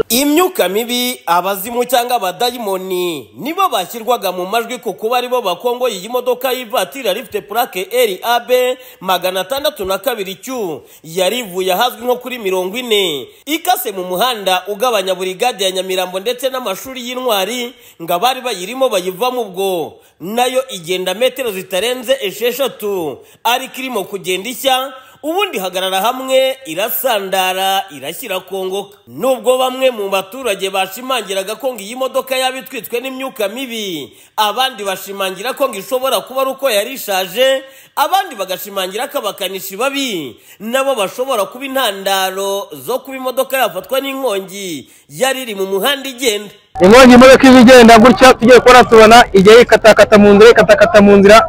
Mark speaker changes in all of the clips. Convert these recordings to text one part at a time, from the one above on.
Speaker 1: imyuka mibi abazimu cyangwa abadayimoni nibo bashyirwaga mu majwi ku kuba aribo bakongo iyi modoka y'ivatiri yari ifite purake rab magana atandatu na kabiri cyu yari ivuye ahazwi nko kuri mirongo ine ikase mu muhanda ugabanya burigade ya nyamirambo ndetse n'amashuri y'intwari ngo abari bayirimo bayivamo ubwo nayo igenda metero zitarenze esheshatu ariko irimo kugenda ishya ubundi ihagarara hamwe irasandara irashyira kongoka nubwo bamwe mu baturage bashimangiraga ko ngo iyi modoka yaba itwitswe n'imyuka mibi abandi bashimangira ko ngo ishobora kuba ari uko yari ishaje abandi bagashimangira ko abakanishi babi nabo bashobora kuba intandaro zo kuba imodoka yafatwa n'inkongi yari iri mu muhanda igenda
Speaker 2: inkongi imodoka ije igenda gutya tugiye kubona tubona igihe ikatakata mu nzira ikatakata mu nzira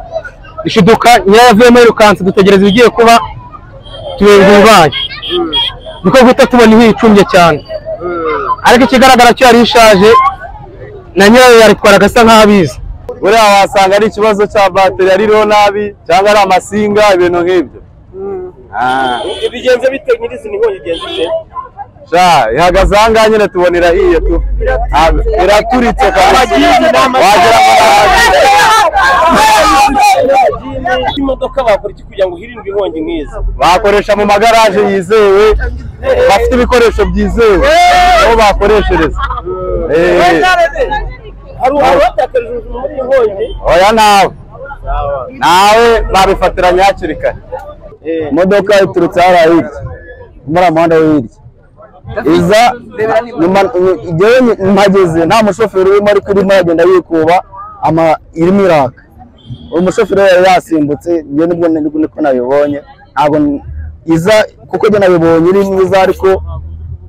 Speaker 2: ishiduka nyirayo avuyemo yirukanse dutegereza ibigiye kuba tubibaye niko guhita tubona icumbye cyane ariko ikigaragara cyo yari ishaje na nyirayo yaritwara agasa nk'aho abizi
Speaker 3: buriya wasanga ari ikibazo cya bateri ariho nabi cyangwa ari amasinga ibintu nk'ibyo
Speaker 1: bigenze bite nyir'izina inkongi igenda ite
Speaker 3: sha ihagaze aha ngaha nyine tubona irahiye tu Ah, iraturitse kabisa wagira ngo
Speaker 1: imodoka bakora iki kugira ngo hirindwe inkongi nk'izi
Speaker 3: bakoresha mu magaraje yizewe bafite ibikoresho byizewe aho bakoreshereza Eh,
Speaker 1: hari umuntu watakarije ubuzima muri iyi nkongi
Speaker 3: oya nawe nawe babifatiranye hakiri kare imodoka iturutse hariya hirya muri uriya muhanda wo hirya iza nyuma igewe mpageze nta mushoferi urimo ariko irimo iragenda yikuba ama irimo iraka uwo mushoferi yari yasimbutse njye nibwo nibwo niko nabibonye ntabwo n- iza kuko njye nabibonye iri mwiza ariko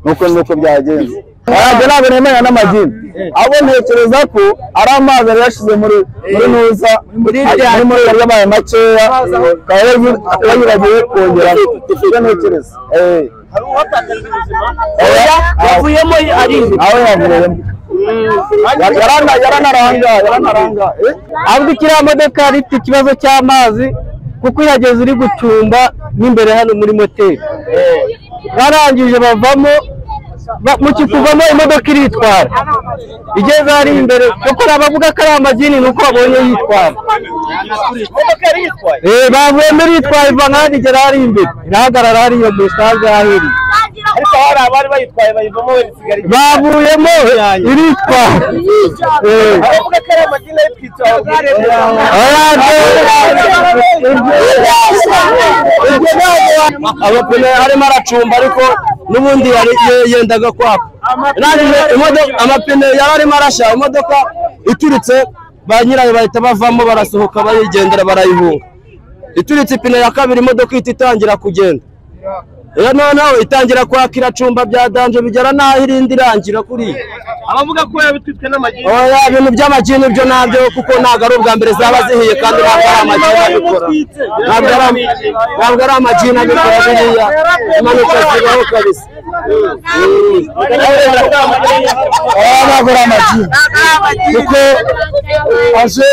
Speaker 3: nuko nuko byagenze ntabwo ntabwo nemera n'amagini ahubwo ntekereza ko ari amazi yari yashize muri muri nuza ari ari muri yari yabaye makeya akaba yari- akaba yibagiwe kongera ibyo ntekereza Eh.
Speaker 1: hari uwatakarije ubuzima
Speaker 3: Oya,
Speaker 1: yavuyemo arize
Speaker 3: nawe yavuyemo yarana yaranaranga yaranaranga eh?
Speaker 2: ahubwo kiriya modoka yari ifite ikibazo cy'amazi kuko ihageze iri gucumba n'imbere hano muri moteri barangije bavamo ba- mu kikuvamo imodoka iritwara igeze hari imbere kuko abavuga ko ari amagini ni uko babonye yitwara
Speaker 1: imodoka yari yitwaye
Speaker 2: Eh, bavuyemo iritwara iva nk'aho igera hari imbere irahagarara hariya mu sitade ahahiriye
Speaker 1: ariko hari abari bayitwaye bayivamo wenda isigaye
Speaker 2: bavuyemo iritwara Eh.
Speaker 1: baravuga ko ari amadini ari twitwa
Speaker 2: abapine arimo aracumba ariko n'ubundi yari ye- yendaga kwaka irangije imodoka amapine yari arimo arashya imodoka ituritse ba nyirayo bahita bavamo barasohoka bayigendera barayihunga ituritse ipine ya kabiri imodoka ihita itangira kugenda rero noneho itangira kwaka iracumba bya danje bigera n'aho irindi irangira kuriya
Speaker 1: abavuga ko yabitwitswe n'amagini
Speaker 2: oya ibintu by'amagini ibyo nabyo kuko ntabwo ari ubwa mbere zaba zihiye kandi ntabwo ari amagini abikora ntabwo ari am- ntabwo ari amagini abikora biriya impanuka zibaho kabisa
Speaker 3: oya ntabwo ari amagini kuko aje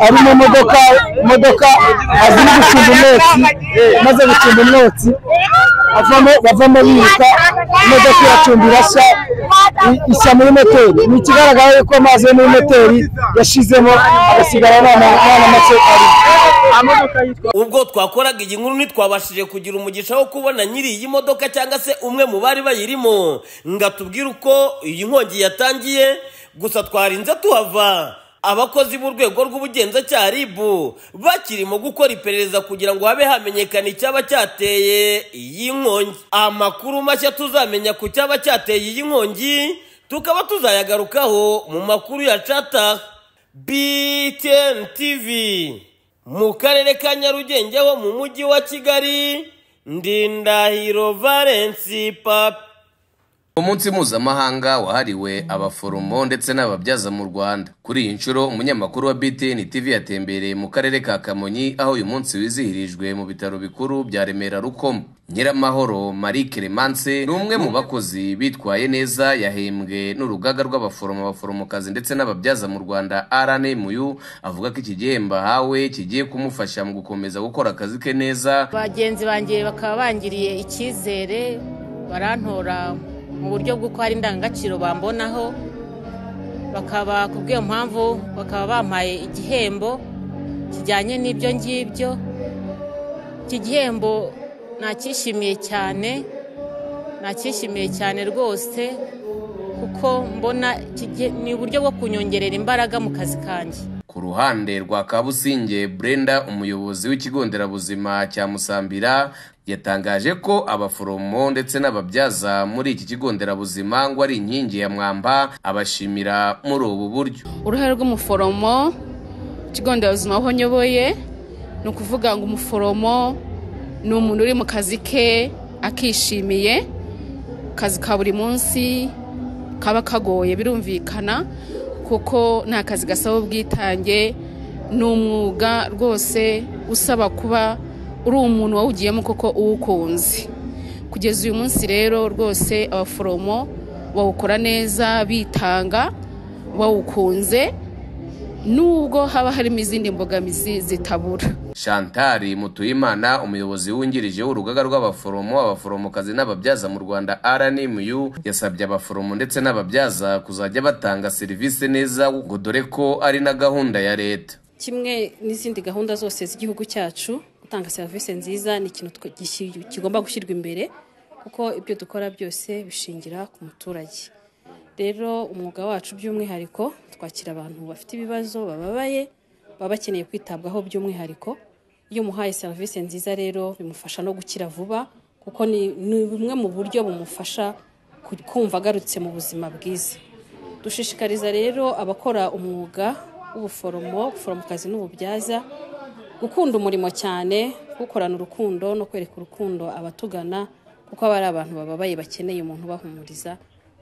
Speaker 3: ari mu modoka imodoka azi no gucunga umwotsi maze gucunga umwotsi avamo bavamo biruka imodoka iracumba irashya i- ishya muri moteri ni ikigaragara yuko amazi yo muri moteri yashizemo agasigara abana abana make arimo
Speaker 1: ubwo twakoraga iyi nkuru ntitwabashije kugira umugisha wo kubona nyiri iyi modoka cyangwa se umwe mu bari bayirimo ngo atubwire uko iyi nkongi yatangiye gusa twarinze tuhava abakozi b'urwego rw'ubugenzacyaha rib bakirimo gukora iperereza kugira ngo habe hamenyekana icyaba cyateye iyi nkongi amakuru mashya tuzamenya ku cyaba cyateye iyi nkongi tukaba tuzayagarukaho mu makuru ya cata BTN TV mu karere ka Nyarugenge ho mu mujyi wa Kigali Ndindahiro Valence Papa
Speaker 4: umunsi mpuzamahanga wahariwe abaforomo ndetse n'ababyaza mu rwanda kuri iyi nshuro umunyamakuru wa btn tv yatembereye mu karere ka kamonyi aho uyu munsi wizihirijwe mu bitaro bikuru bya remera rukoma nyiramahoro marie clemence ni umwe mu bakozi bitwaye neza yahembwe n'urugaga rw'abaforomo abaforomokazi ndetse n'ababyaza mu rwanda rnmu avuga ko iki gihembo ahawe kigiye kumufasha mu gukomeza gukora akazi ke neza
Speaker 5: bagenzi banjye bakaba bangiriye icyizere barantora mu buryo bw'uko hari indangagaciro bambonaho bakaba ku bw'iyo mpamvu bakaba bampaye igihembo kijyanye n'ibyo ngibyo iki gihembo nacyishimiye cyane nacyishimiye cyane rwose kuko mbona kige- ni uburyo bwo kunyongerera imbaraga mu kazi kanjye
Speaker 4: Ku ruhande rwa Kabusinge Brenda umuyobozi w'ikigo nderabuzima cya Musambira yatangaje ko abaforomo ndetse n'ababyaza muri iki kigo nderabuzima ngo ari inkingi ya mwamba abashimira muri ubu buryo
Speaker 6: uruhare rw'umuforomo ikigo nderabuzima aho nyoboye ni ukuvuga ngo umuforomo ni umuntu uri mu kazi ke akishimiye akazi ka buri munsi kaba kagoye birumvikana kuko nta kazi gasaba ubwitange ni umwuga rwose usaba kuba uri umuntu wawugiyemo koko uwukunze kugeza uyu munsi rero rwose abaforomo bawukora neza bitanga bawukunze nubwo haba harimo izindi mbogamizi zitabura
Speaker 4: Chantal Mutuyimana umuyobozi wungirije w'urugaga rw'abaforomo abaforomokazi n'ababyaza mu Rwanda RNMU yasabye abaforomo ndetse n'ababyaza kuzajya batanga serivisi neza ngo dore ko ari na gahunda ya leta
Speaker 7: kimwe n'izindi gahunda zose z'igihugu cyacu gutanga serivisi nziza ni ikintu twe- gishyi- kigomba gushyirwa imbere kuko ibyo dukora byose bishingira ku muturage rero umwuga wacu by'umwihariko twakira abantu bafite ibibazo bababaye baba bakeneye kwitabwaho by'umwihariko iyo umuhaye serivisi nziza rero bimufasha no gukira vuba kuko ni ni bumwe mu buryo bumufasha ku- kumva agarutse mu buzima bwiza dushishikariza rero abakora umwuga w'ubuforomo ubuforomokazi n'ububyaza gukunda umurimo cyane gukorana urukundo no kwereka urukundo abatugana kuko aba ari abantu bababaye bakeneye umuntu ubahumuriza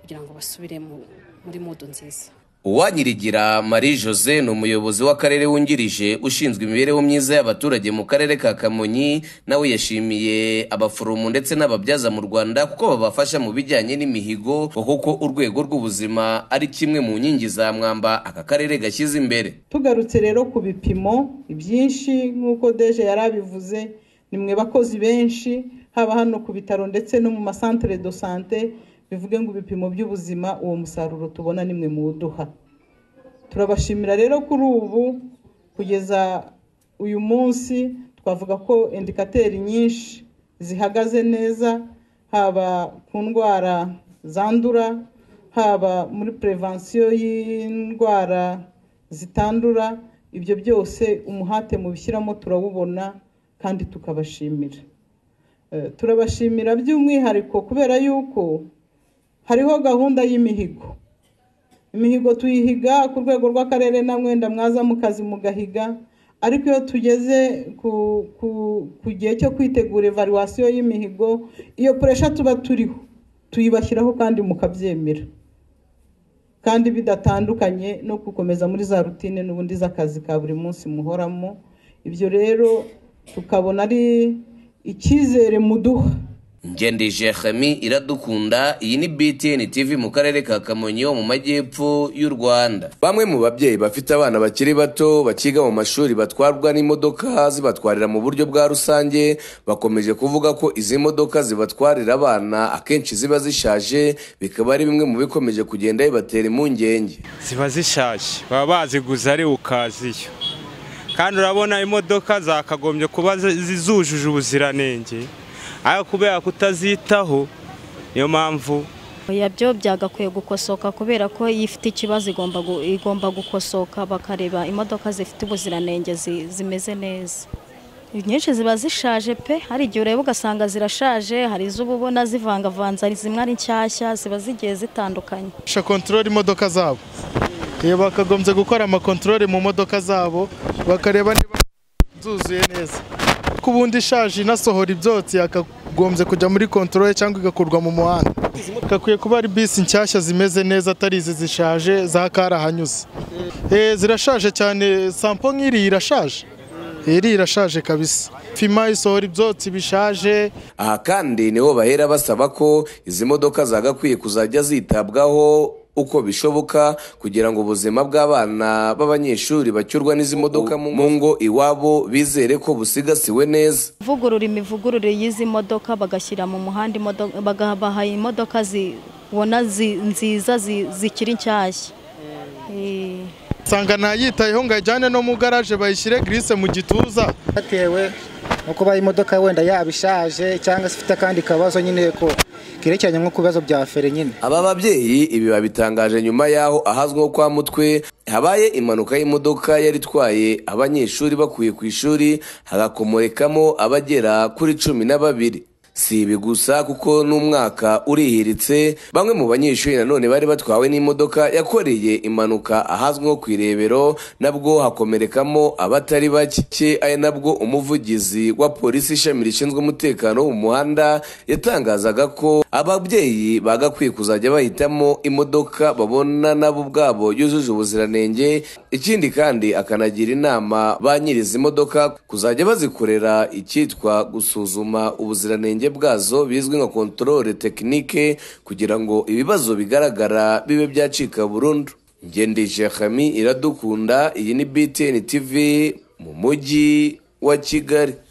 Speaker 7: kugira ngo basubire mu- muri mudu nziza
Speaker 4: Uwanyirigira Marie Jose ni umuyobozi w'akarere wungirije ushinzwe imibereho myiza y'abaturage mu karere ka Kamonyi nawe yashimiye abaforomo ndetse n'ababyaza mu Rwanda kuko babafasha mu bijyanye n'imihigo ngo kuko urwego rw'ubuzima ari kimwe mu nkingi za mwamba aka karere gashyize imbere
Speaker 8: tugarutse rero ku bipimo ibyinshi nk'uko deje yari abivuze ni mwe bakozi benshi haba hano ku bitaro ndetse no mu masantere do sante bivuge ngo ibipimo by'ubuzima uwo musaruro tubona ni mwe muwuduha turabashimira rero kuri ubu kugeza uyu munsi twavuga ko indikateri nyinshi zihagaze neza haba ku ndwara zandura haba muri perevansiyo y'indwara zitandura ibyo byose umuhate mubishyiramo turawubona kandi tukabashimira Eh, turabashimira by'umwihariko kubera yuko hariho gahunda y'imihigo imihigo tuyihiga ku rwego rw'akarere na mwenda mwaza mu kazi mugahiga ariko iyo tugeze ku, ku, ku gihe cyo kwitegura evaluwasiyo y'imihigo iyo puresha tuba turiho tuyibashyiraho kandi mukabyemera kandi bidatandukanye no gukomeza muri za rutine n'ubundi z'akazi ka buri munsi muhoramo ibyo rero tukabona ari icyizere muduha
Speaker 4: Ngendije Khami iradukunda iyi ni BTN TV mu karere ka Kamonyi ho mu majyepfo y'u Rwanda. Bamwe mu babyeyi bafite abana bakiri bato bakiga mu mashuri batwarwa n'imodoka zibatwarira mu buryo bwa rusange bakomeje kuvuga ko izi modoka zibatwarira abana akenshi ziba zishaje bikaba ari bimwe mu bikomeje kugenda bibatera impungenge.
Speaker 9: ziba zishaje baba baziguze ari ukaziyo kandi urabona imodoka zakagombye kuba zi- zi- zujuje ubuziranenge ariko kubera kutazitaho niyo mpamvu
Speaker 10: yabyo byagakwiye gukosoka kubera ko iyo ifite ikibazo igomba gu- igomba gukosoka bakareba imodoka zifite ubuziranenge zi- zimeze neza nyinshi ziba zishaje pe hari igihe ureba ugasanga zirashaje hari izo uba ubona zivangavanze hari zimwe ari nshyashya ziba zigiye zitandukanye
Speaker 11: bakoresha kontorori imodoka zabo Eh, bakagombye gukora amakontorori mu modoka zabo bakareba niba zuzuye neza ko ubundi ishaje inasohora ibyotsi yakagombye kujya muri kontorore cyangwa igakurwa mu muhanda gakwiye kuba ari bisi nshyashya zimeze neza atari izi zishaje za karahanyuze Eh, zirashaje cyane sampo nk'iri irashaje iri irashaje kabisa fima isohora ibyotsi bishaje
Speaker 4: aha kandi niho bahera basaba ko izi modoka zagakwiye kuzajya zitabwaho uko bishoboka kugira ngo ubuzima bw'abana b'abanyeshuri bacyurwa n'izi modoka mu ngo iwabo bizere ko busigasiwe neza
Speaker 10: kuvugurura imivugurure y'izi modoka bagashyira mu muhanda imodo- bagabaha imodoka zibona zi- nziza zi- zikiri nshyashya Eh,
Speaker 11: nsanga ntayitayeho ngo ajyane no mu garaje bayishyire grise mu gituza
Speaker 12: bitewe no kuba imodoka wenda yaba ishaje cyangwa se ifite akandi kabazo nyine ko kerekeranye nko ku bibazo bya feri nyine
Speaker 4: aba babyeyi ibi babitangaje nyuma y'aho ahazwi nko kwa mutwe habaye impanuka y'imodoka yari itwaye abanyeshuri bakuye ku ishuri hagakomorekamo abagera kuri cumi na babiri si ibi gusa kuko n'umwaka urihiritse bamwe mu banyeshuri nanone bari batwawe n'imodoka yakoreye impanuka ahazwi nko ku irebero nabwo hakomerekamo abatari bake ari nabwo umuvugizi wa polisi ishami rishinzwe umutekano wo mu muhanda yatangazaga ko ababyeyi bagakwiye kuzajya bahitamo imodoka babona nabo ubwabo yujuje ubuziranenge ikindi kandi akanagira inama ba nyir'izi modoka kuzajya bazikorera icyitwa gusuzuma ubuziranenge bwazo bizwi nka kontorore tekinike kugira ngo ibibazo bigaragara bibe byacika burundu ngendesha hami iradukunda iyi ni btn tv mu mujyi wa kigali